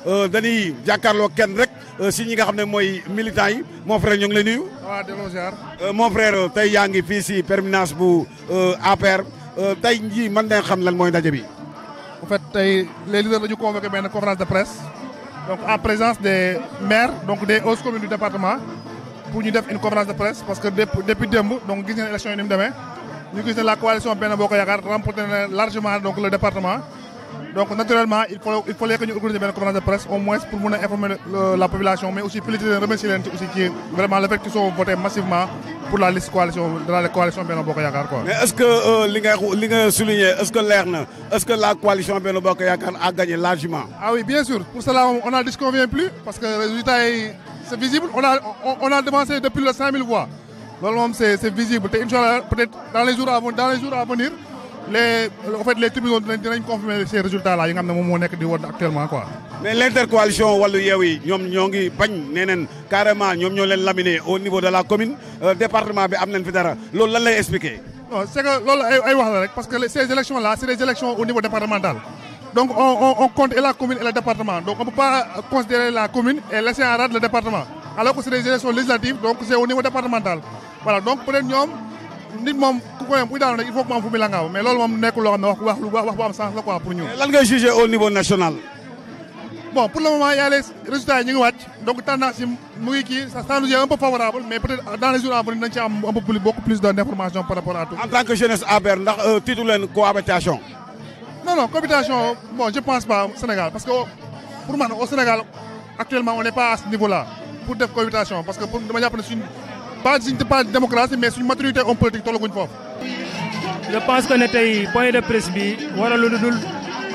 dañuy jàkkaarloo kenn rek si ñi nga xam ne mooy militants yi mon frère ñu ngi lay nuyu. waaw delloo ziar. mon frère tey yaa ngi fii si permanence bu APR tey jii mën nañ xam lan mooy ndaje bi. en fait tey les leaders dañu convoqué benn conférence de presse donc en présence des maires donc des hautes communes du département pour ñu def une conférence de presse parce que depuis démb donc gis ngeen élection yi ni mu demee ñu gis ne la coalition Benno Bokk Yaakaar remporté na largement donc le département donc naturellement il faut il fallait que ñu organiser benn conférence de presse au moins pour mun a informer la population mais aussi féliciter leen remercier leen ci aussi ci vraiment le fait qu'ils sont votés massivement pour la liste coalition de la coalition Benno Bokk Yaakaar quoi. mais est-ce que li nga li nga souligné est-ce que leer na est-ce que la coalition Benno Bokk Yaakaar a gagné largement. ah oui bien sûr pour cela on n'en disconvient plus parce que résultat yi c'est visible on a on, on a devancé depuis le 5000 voix loolu moom c'est c'est visible te inchallah peut-être dans les jours à dans les jours à venir les en fait les tribunaux dinañ dinañ confirmer ces résultats là yi nga xam ne moom moo nekk di woon actuellement quoi. mais l'intercoalition wàllu yeew yi ñoom ñoo ngi bañ nee neen carrément ñoom ñoo leen laminé au niveau de la commune département bi am nañ fi dara loolu lan lay expliquer. non c'est que loolu ay ay wax la rek parce que ces élections là c'est des élections au niveau départemental donc on on on compte et la commune et le département donc on peut pas considérer la commune et laisser en rade le département alors que c'est des élections législatives donc c'est au niveau départemental voilà donc peut-être ñoom nit moom ku ko yem buy daanu rek il faut que mu am fu muy langaaw mais loolu moom nekkul loo xam ne wax wax lu wax bu am sens la quoi pour ñu. lan ngay juger au niveau national. bon pour le moment y a les résultats yi ñu ngi wàcc donc tendance yi mu ngi kii ça ça nous est un peu favorable mais peut-être dans les jours à venir nañ ci am un peu plus beaucoup plus d'informations par rapport à tout. en tant que jeunesse APR ndax tiitu leen cohabitation. non non cohabitation bon je pense pas Sénégal parce que pour man au Sénégal actuellement on n'est pas à ce niveau-là pour def cohabitation parce que pour dama jàpp ne suñ pas suñ pas démocratie mais suñ maturité homme politique tollaguñ foofu. je pense que ne tey point de presse bi waralu lu dul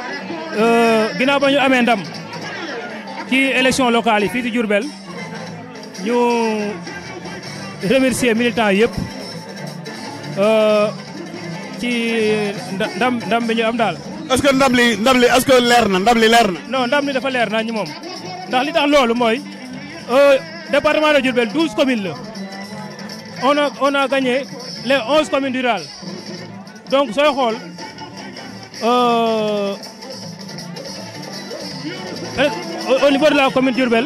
ginnaaw ba ñu amee ndam ci élection locale yi fii ci Diourbel ñu remercier militants yëpp ci ndam ndam bi ñu am daal. est-ce que ndam li ndam li est-ce que leer na ndam li leer na. non ndam li dafa leer na ñu moom ndax li tax loolu mooy département de Diourbel douze communes la on a on a gagné les onze communes rurales donc sooy xool au niveau de la commune Diourbel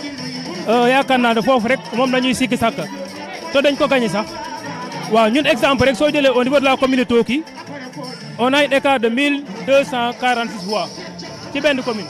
yaakaar naa ne foofu rek moom la ñuy sikki sàkk te dañ ko gagné sax waaw ñun exemple rek soo jëlee au niveau de la commune de Toki on a un écart de 1246 voix ci benn commune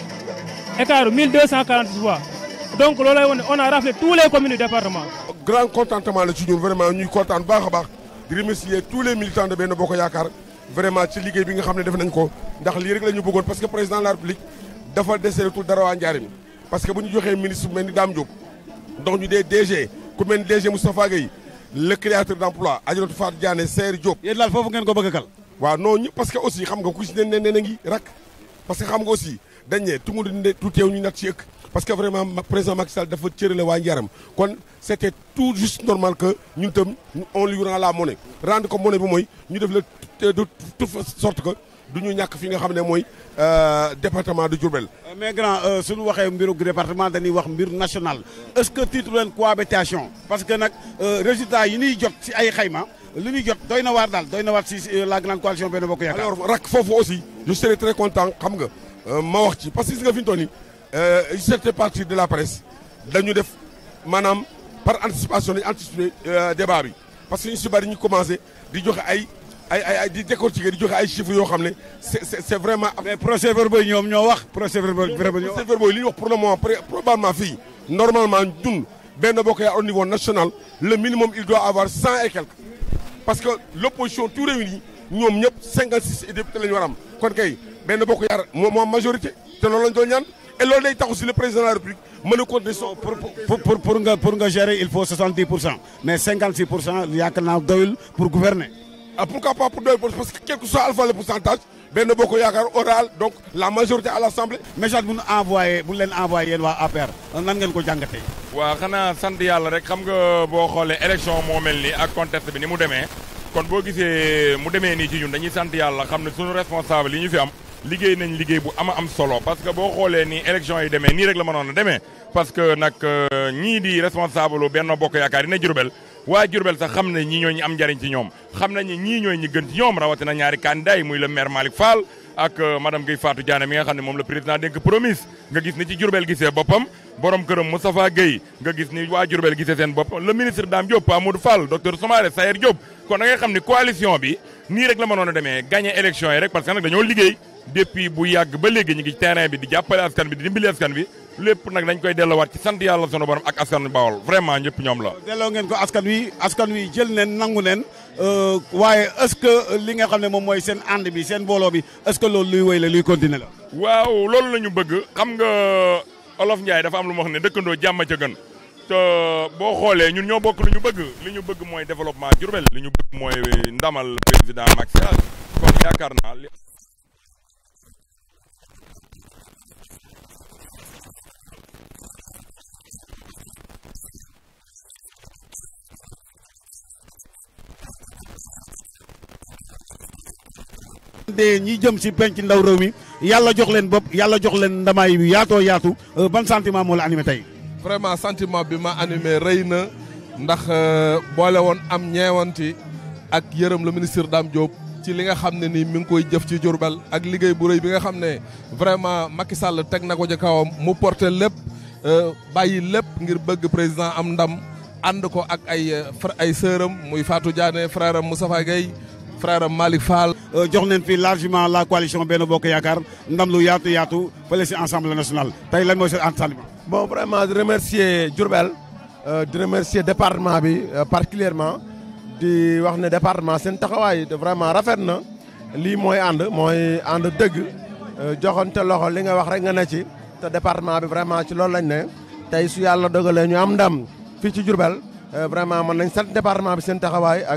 écart 1246 voix donc loolu lay wane on a raflé tous les communes du département. grand contentement la ci ñun vraiment ñuy kontaan baax a baax di remercier tous les militants de Benno Bokk Yaakaar vraiment ci liggéey bi nga xam ne def nañ ko ndax lii rek la ñu bëggoon parce que président de la République dafa desee tout dara waa Njaaréem parce que bu ñu joxee ministre bu mel ni Dame Diop donc ñu dee DG ku mel ni DG Moustapha Gueye le créateur d'emploi Adjaratou Fatou Diané Seydou Diop. yéen daal foofu ngeen ko bëgg a kal. waaw non ñu parce que aussi xam nga ku si ne ne ne ngi rak parce que xam nga aussi dañ ne tungu ne tout teew ñu nat ci ëkk parce que vraiment président Macky Sall dafa cërale waa Ndiaram kon c'était tout juste normal que ñun tam on lui rend la monnaie rendre ko monnaie bi mooy ñu def la de toute sorte que du ñu ñàkk fi nga xam ne mooy département de Diourbel. mais grand suñu waxee mbiru département dañuy wax mbir national est-ce que titre leen cohabitation parce que nag résultat yi ñuy jot ci ay xayma li ñuy jot doy na waar daal doy na waar ci la grande coalition Benno Bokk Yaakaar. alors rak foofu aussi je serais très content xam nga ma wax ci parce que gis nga fi ñu toll nii certaines parties de la presse dañu def maanaam par anticipation dañu anticiper débat bi parce que ñu si bari ñu commencé di joxe ay ay ay di décortiquer di joxe ay chiffres yoo xam ne c'est c'est vraiment. mais procès-verbaux yi ñoom ñoo wax procès-verbaux yi procès-verbaux yi li ñu wax pour le moment probablement fii normalement ñun Benno Bokk Yaakaar au niveau national le minimum il doit avoir cent et quelques parce que l'opposition tout réuni ñoom ñëpp cinquante six députés la ñu war am kon kay Benno Bokk Yaakaar moo moo am majorité te loolu lañ doon ñaan et loolu day tax aussi le président de la République mën a continuer son pour pour pour pour nga pour nga gérer il faut 70 pour cent mais 56 pour cent yaakaar naa doyul pour gouverner. ah pourquoi pas pour doyul parce que quel que soit alpha le pourcentage Benno Bokk Yaakaar aura donc la majorité à l'Assemblée. message bu ñu envoyé bu leen envoyé yéen waa APR nan ngeen ko jàngatee. waaw xanaa sant yàlla rek xam nga boo xoolee élection moo mel ni ak contexte bi ni mu demee kon boo gisee mu demee nii ci ñun dañuy sant yàlla xam ne suñu responsable yi ñu fi am. liggéey nañ liggéey bu ama am solo parce que boo xoolee ni élection yi demee nii rek la mënoon a demee parce que nag ñii di responsable Benno Bokk Yaakaar yi ne Diourbel waa Diourbel sax xam ne ñii ñooy ñi am njariñ ci ñoom xam nañ ne ñii ñooy ñi gën ci ñoom rawatina ñaari candidat yi muy le maire Malick Fall ak madame Guèye Fatou Diané mi nga xam ne moom la président dénk promise nga gis ni ci Diourbel gisee boppam borom këram Moustapha Guèye nga gis ni waa Diourbel gisee seen bopp le ministre Dame Diop Amadou Fall docteur Soumaré Sayer Diop kon da ngay xam ni coalition bi nii rek la mënoon a demee gagné élection yi rek parce que nag dañoo liggéey depuis bu yàgg ba léegi ñu ngi ci terrain bi di jàppale askan bi di dimbali askan bi lépp nag dañ koy delloowaat ci sant yàlla sunu borom ak askan Bawol vraiment ñëpp ñoom la. delloo ngeen ko askan wi askan wi jël neen nangu neen waaye est-ce que li nga xam ne moom mooy seen ànd bi seen booloo bi est-ce que loolu luy wéy la luy continuer la. waaw loolu la ñu bëgg xam nga Olof Ndiaye dafa am lu ma wax ne dëkkandoo jàmm ca gën te boo xoolee ñun ñoo bokk lu ñu bëgg li ñu bëgg mooy développement Diourbel li ñu bëgg mooy ndamal président Macky Sall kon yaakaar naa. de ñi jëm si penc ndaw réew mi yàlla jox leen bopp yàlla jox leen ndamaay yu yaatoo yaatu ban sentiment moo la animé tey. vraiment sentiment bi ma animé rëy na ndax boole woon am ñeewanti ak yërëm le ministre Dame Diop ci li nga xam ne nii mi ngi koy jëf ci Diourbel ak liggéey bu rëy bi nga xam ne vraiment Macky Sall teg na ko ci kawam mu porté lépp bàyyi lépp ngir bëgg président am ndam ànd ko ak ay ay sœuram muy Fatou Diané frère am Moustapha Gueye frère am Malick Fall. jox nañ fi largement la coalition Benno Bokk Yaakaar ndam lu yaatu yaatu fële si Assemblée nationale tey lan mooy seen sentiment. bon vraiment di remercier Diourbel di remercier département bi particulièrement di wax ne département seen taxawaay vraiment rafet na lii mooy ànd mooy ànd dëgg joxante loxo li nga wax rek nga ne ci te département bi vraiment ci loolu lañ ne tey su yàlla dogalee ñu am ndam fii ci Diourbel vraiment mën nañ sant département bi seen taxawaay ak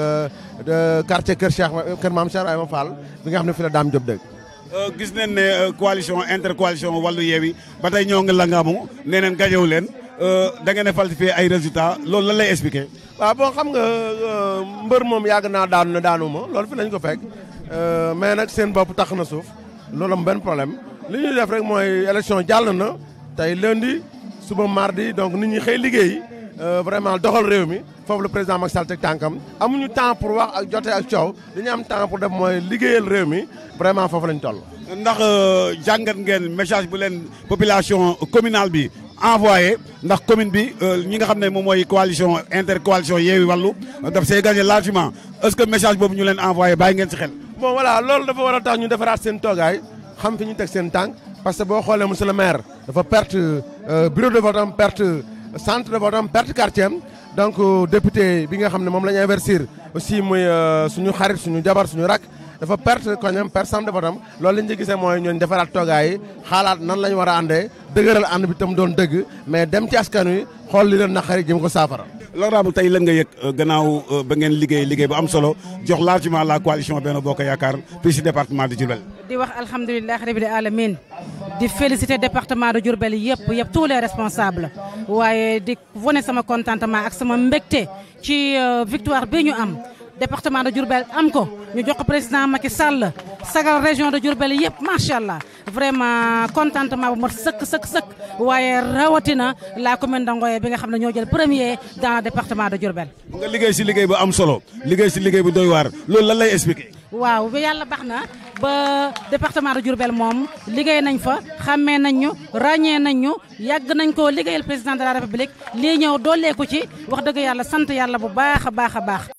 quartier Kër Cheikh Kër Maam Cheikh Ibrahima Fall bi nga xam ne fi la Dame Diop dëgg. gis nañ ne coalition intercoalition wàllu yeewi ba tey ñoo ngi langaamu nee neen gañewu leen da ngeen a falsifier ay résultats loolu lan lay expliquer. waaw bon xam nga mbër moom yàgg naa daanu ne daanu ma loolu fi lañ ko fekk mais nag seen bopp tax na suuf loolu am benn problème li ñuy def rek mooy élection jàll na tey lundi suba mardi donc nit ñi xëy liggéey vraiment doxal réew mi foofu le président Macky Sall teg tànkam amuñu temps pour wax ak jote ak coow li ñu am temps pour def mooy liggéeyal réew mi vraiment foofu lañ toll. ndax jàngat ngeen message bu leen population communale bi envoyé ndax commune bi ñi nga xam ne moom mooy coalition intercoalition Yewwi Wallu daf see gagné largement est-ce que message boobu ñu leen envoyé bàyyi ngeen si xel. bon voilà loolu dafa war a tax ñu defaraat seen toogaay xam fi ñu teg seen tànk parce que boo xoolee monsieur le maire dafa perte bureau de vote am perte centre de vote am perte quartier am donc député bi nga xam ne moom la ñu investir aussi muy suñu xarit suñu jabar suñu rak dafa perte koñam perte centre de vote am loolu la ñu gisee mooy ñooñu defaraat toogaay yi xaalaat nan la ñu war a àndee dëgëral ànd bi tam doon dëgg mais dem ci askan wi xool li leen naqari jëm ko saafara. loolu tey lan nga yëg gannaaw ba ngeen liggéey liggéey bu am solo jox largement la coalition Benno Bokk Yaakaar fii si département de Diourbel. di wax alhamdulilah rabbil alamin di féliciter département de Diourbel yëpp yëpp tous les responsables waaye di wane sama contentement ak sama mbégte ci victoire bi ñu am. département de Diourbel am ko ñu jox ko président Macky Sall sagal région de Diourbel yëpp macha allah vraiment contentement bu mot sëkk sëkk sëkk waaye rawatina la commune de Ngoye bi nga xam ne ñoo jël premier dans le département de Diourbel. nga liggéey si liggéey bu am solo liggéey si liggéey bu doy waar loolu lan lay expliquer. waaw ba yàlla baax na ba département de Diourbel moom liggéey nañ fa xàmmee nañ ñu ràññee nañ ñu yàgg nañ ko liggéeyal président de la république lii ñëw dooleeku ci wax dëgg yàlla sant yàlla bu baax a baax a baax.